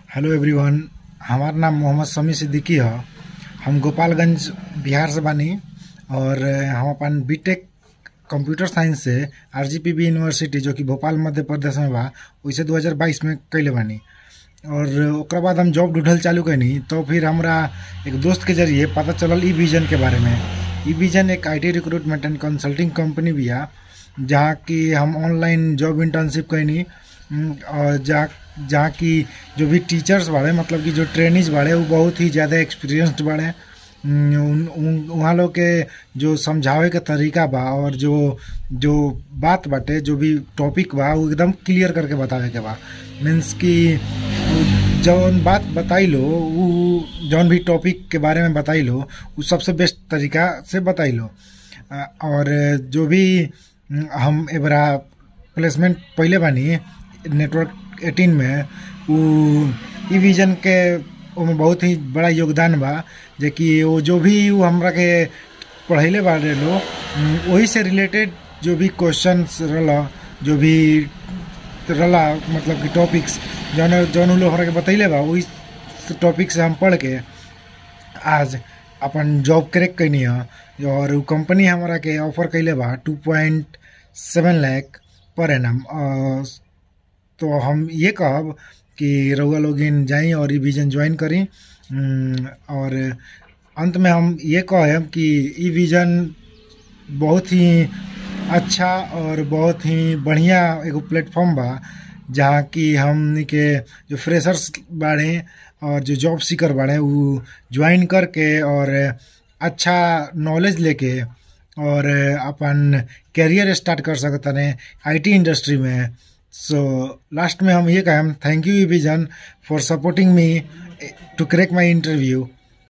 hello everyone हमार नाम मोहम्मद समी सिद्दीकी ह हम गोपालगंज बिहार से बानी और हम अपन बीटेक कंप्यूटर साइंस से आरजीपीबी यूनिवर्सिटी जो कि भोपाल मध्य प्रदेश में बा वैसे 2022 में कैले बानी और ओकरा बाद हम जॉब ढूंढल चालू कैनी तो फिर हमरा एक दोस्त के जरिए पता चलल ई विजन के बारे में ई विजन एक IT recruitment and consulting company बिया जहाँ की हम ऑनलाइन जॉब इंटर्नशिप कैनी उम, और जहाँ जहाँ की जो भी टीचर्स बाड़े मतलब कि जो ट्रेनिज बाड़े वो बहुत ही ज़्यादा एक्सपीरियंस्ड बाड़े उम, उन- उन- उहाँ लोग के जो समझावे के तरीका बा और जो जो बात बाटे जो भी टॉपिक बा वो एकदम क्लियर करके बतावे के बा मीन्स कि जौन बात बताई लो वो जौन भी टॉपिक के बारे में बताई लो वो सबसे बेस्ट तरीका से बताई लो अ, और जो भी उम, हम एबरा प्लेसमेंट पहले बानी नेटवर्क 18 में उ ई विजन के ओमे बहुत ही बड़ा योगदान बा जे कि वो जो भी उ हमरा के पढ़ैले बारे लो उम, वही से रिलेटेड जो भी क्वेश्चंस रहला जो भी रहला मतलब कि टॉपिक्स जौन जौन उ लोग हमरा के बतैले बा वही टॉपिक से हम पढ़ के आज अपन जॉब क्रैक कैनी ह और उ कंपनी हमरा के ऑफर कैले बा टू पॉइंट सेवन लैख पर एनम तो हम ये कहब कि रउआ लोगिन जाई और ई विजन ज्वाइन करी उम, और अंत में हम ये कहब कि ई विजन बहुत ही अच्छा और बहुत ही बढ़िया एगो प्लेटफॉर्म बा जहाँ की हमनी के जो फ्रेशर्स बाड़े और जो जॉब सीकर बाड़े उ ज्वाइन करके और अच्छा नॉलेज लेके और अपन कैरियर स्टार्ट कर सकतने आईटी इंडस्ट्री में सो लास्ट में हम ये कहें thank you Vision for supporting me to crack my interview